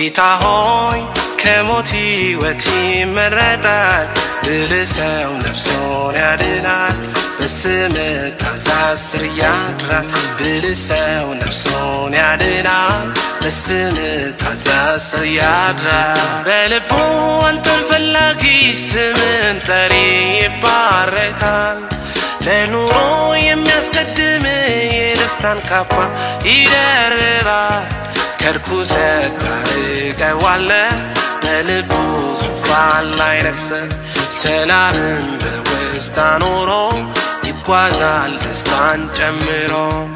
ጌታ ሆይ ከሞት ሕይወት ይመረጣል ብልህ ሰው ነፍሱን ያድናል በስም ታዛዝ ስር ያድራል ብልህ ሰው ነፍሱን ያድናል በስም ታዛዝ ስር ያድራል በልቡ አንተን ፈላጊ ስምን ጠሪ ይባረካል ለኑሮ የሚያስቀድም የደስታን ካባ ይደርባል ከርኩሰት ታርቀዋለህ በልቡ ዙፋን ላይ ነግሰ ሰላምን በውስጥ አኖሮ ይጓዛል ደስታን ጨምሮ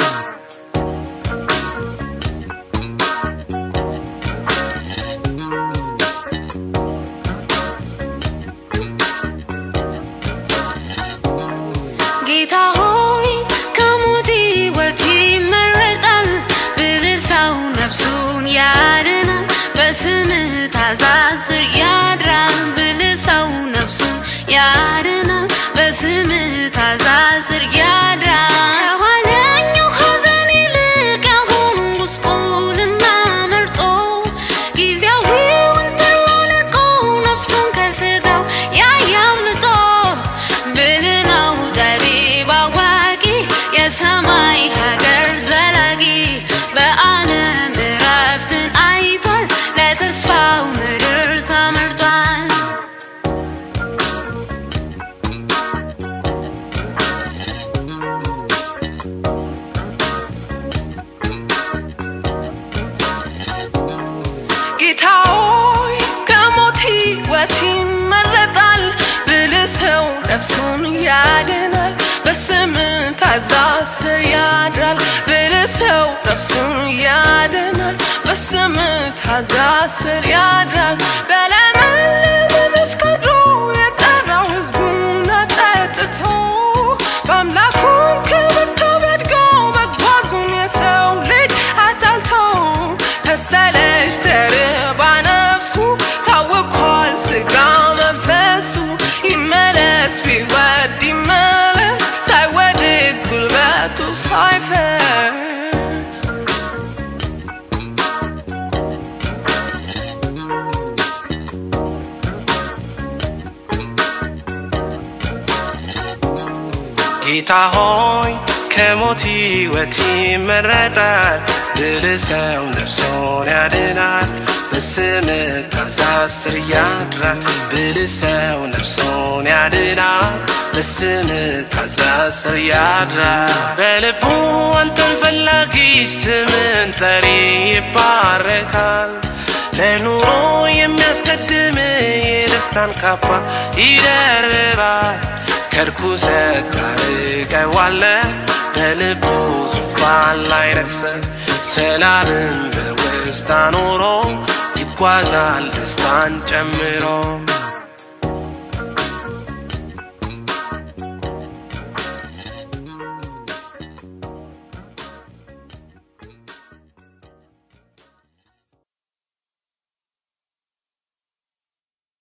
ጌታ ሆይ ከሞት ሕይወት ይመረጣል ብልህ ሰው ነፍሱን ያድናል በስምህ ታዛዝ ስር ያድራል ብልህ ሰው ነፍሱን ያድናል በስምህ ታዛዝ ስር ያድራል ከኋለኛው ሐዘን ይልቅ ያሁኑ ጉስቁልና መርጦ ጊዜያዊውን ጥሎ ንቆ ነፍሱን ከሥጋው ያያምልጦ ብልህ ነው ጠቢብ አዋቂ የሰማይ ሀገር ዘላቂ በዓለም እረፍትን አይቷል ለተስፋው ምድር ተመርጧል ጌታ ሆይ ከሞት ሕይወት ይመረጣል ብልህ ሰው ነፍሱን ያድናል በስም ታዛዝ ስር ያድራል ብልህ ሰው ነፍሱን ያድናል በስም ታዛዝ ስር ያድራል በለመለመ መስክ አድሮ የጠራው ሕዝቡን አጠጥቶ በአምላኩ ክብካቤ አድጎ መጓዙን የሰው ልጅ አታልቶ ከሰለች ተርባ ነፍሱ ታውኳል ስጋ መንፈሱ ይመለስ ቢወድ ይመለስ ሳይወድቅ ጉልበቱ ሳይፈስ ጌታ ሆይ ከሞት ሕይወት ይመረጣል ብልህ ሰው ነፍሱን ያድናል በስም ታዛዝ ስር ያድራል ብልህ ሰው ነፍሱን ያድናል በስም ታዛዝ ስር ያድራል በልቡ አንተን ፈላጊ ስምን ጠሪ ይባረካል ለኑሮ የሚያስቀድም የደስታን ካባ ይደርባል ከርኩሰት ታርቀዋለህ በልቡ ዙፋን ላይ ነግሰ ሰላምን በውስጥ አኖሮ ይጓዛል ደስታን ጨምሮ